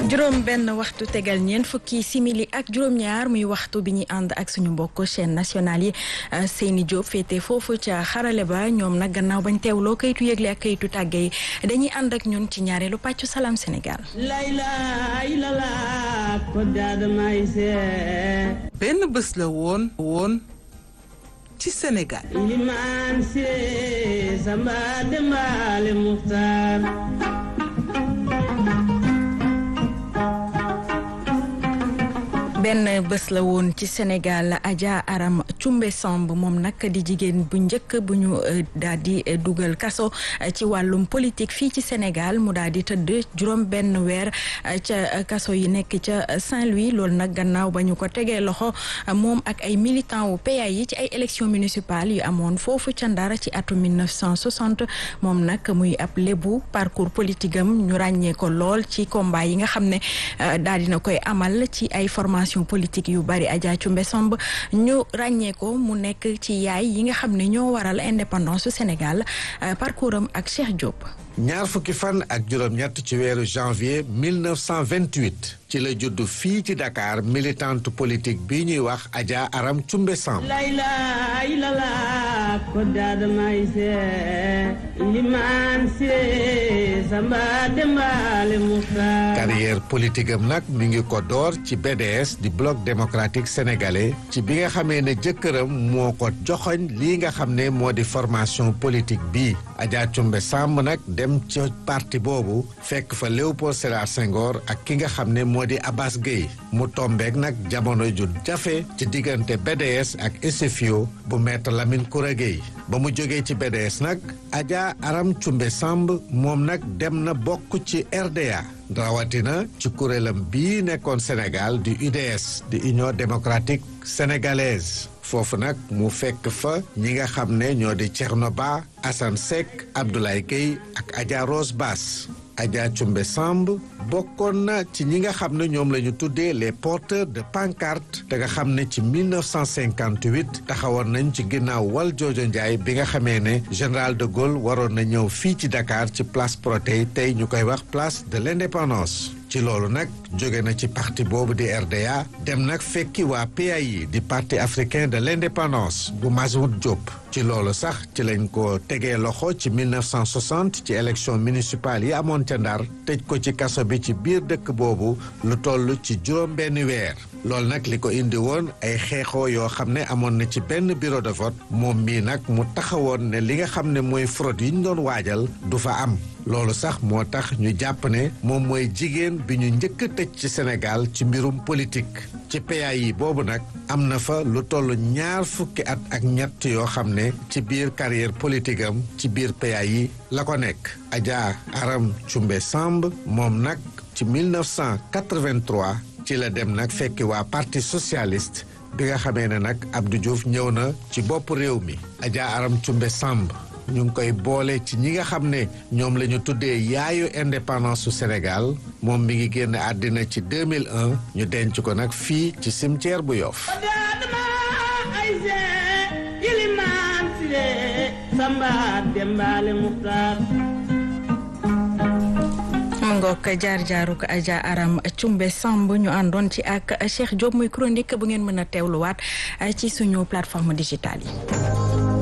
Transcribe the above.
juróom benn waxtu tegal ñeent fukki simili ak juróom-ñaar muy waxtu bi ñuy ànd ak suñu mbokk chaîne nationale yi Seyni Diop féete foofu ca xarale ba ñoom nag gannaaw bañ teewloo kayitu yëgle ak kayitu tàgge yi dañuy ànd ak ñun ci ñaareelu pàccu salaam Sénégal. benn bés la woon woon ci Sénégal. limaan si samba dembaale muxtaar benn bés la woon ci Sénégal Adja Aram Cumbe Samb moom nag di jigéen bu njëkk bu ñu daal di dugal kaso ci wàllum politique fii ci Sénégal mu daal di tëdd juróom benn weer ca kaso yi nekk ca Saint-Louis loolu nag gannaaw ba ñu ko tegee loxo moom ak ay militant wu PA yi ci ay élections municipales yu amoon foofu ca Ndar ci atum 1960 moom nag muy ab lébu parcours politique am ñu ràññee ko lool ci combat yi nga xam ne daal dina koy amal ci ay formation politique yu bari Adja Cumbe Samb ñu ràññee ko mu nekk ci yaay yi nga xam ne ñoo waral indépendance su Sénégal parcours am ak Cheikh Diop. ñaar fukki fan ak juróom-ñett ci weeru janvier 1928 ci la judd fii ci Dakar militante politique bi ñuy wax Adja Aram Cumbe Samb. layla ilala ko daadamay se limaan se samba dembaale muxtaar carrière politique am nag mi ngi ko door ci BDS di bloc démocratique sénégalais ci bi nga xamee ne jëkkëram moo ko joxoñ lii nga xam ne moo di formation politique bii Adja Cumbe Samb nag dem ci parti boobu fekk fa Léopold Sédar Senghor ak ki nga xam ne moo di Abbas Gueye mu tombeek nag jamono ju jafe ci diggante BDS ak SFIO bu maître Lamine Koura Gueye ba mu jógee ci BDS nag Adja Aram Cumbe Samb moom nag dem na bokk ci RDA rawatina ci kuréelam bii nekkoon Sénégal di UDS di Union démocratique sénégalaise foofu nag mu fekk fa ñi nga xam ne ñoo di Thierno Ba Assane Seck Abdoulaye Gueye ak Adja Rose Bass Adja Cumbe Samb bokkoon na ci ñi nga xam ne ñoom la ñu tuddee les porteurs de pancarte te nga xam ne ci 1958 taxawoon nañ ci ginnaaw wal joojo Ndiaye bi nga xamee ne général de Gaulle waroon na ñëw fii ci Dakar ci place Protet tey ñu koy wax place de l'indépendance ci loolu nag jóge na ci parti boobu di RDA dem nag fekki waa PAI di parti africain de l'indépendance bu Mazoud Diop ci loolu sax ci lañ ko tegee loxo ci 1960 ci élection municipale yi amoon ca Ndar tëj ko ci kaso bi ci biir dëkk boobu lu toll ci juróom benn weer loolu nag li ko indi woon ay xeexoo yoo xam ne amoon na ci benn bureau de vote moom mii nag mu taxawoon ne li nga xam ne mooy fraude yi ñu doon waajal du fa am loolu sax moo tax ñu jàpp ne moom mooy jigéen bi ñu njëkk a tëj ci Sénégal ci mbirum politique ci PAI boobu nag am na fa lu toll ñaar fukki at ak ñett yoo xam ne ci biir carrière politique am ci biir PAI la ko nekk Adja Aram Cumbe Samb moom nag ci 1983 ci la dem nag fekki waa parti socialiste bi nga xamee ne nag Abdou Diouf ñëw na ci bopp réew mi Adja Aram Cumbe Samb ñu ngi koy boole ci ñi nga xam ne ñoom la ñu tuddee yaayu indépendance su Sénégal moom mi ngi génn àddina ci 2001 ñu denc ko nag fii ci cimetière bu Yoff mu ngoog jaar jaaruk Adja Aram Cumbe Samb ñu àndoon ci ak Cheikh Diop muy chronique bu ngeen mën a teewluwaat ci suñu plateforme digitale yi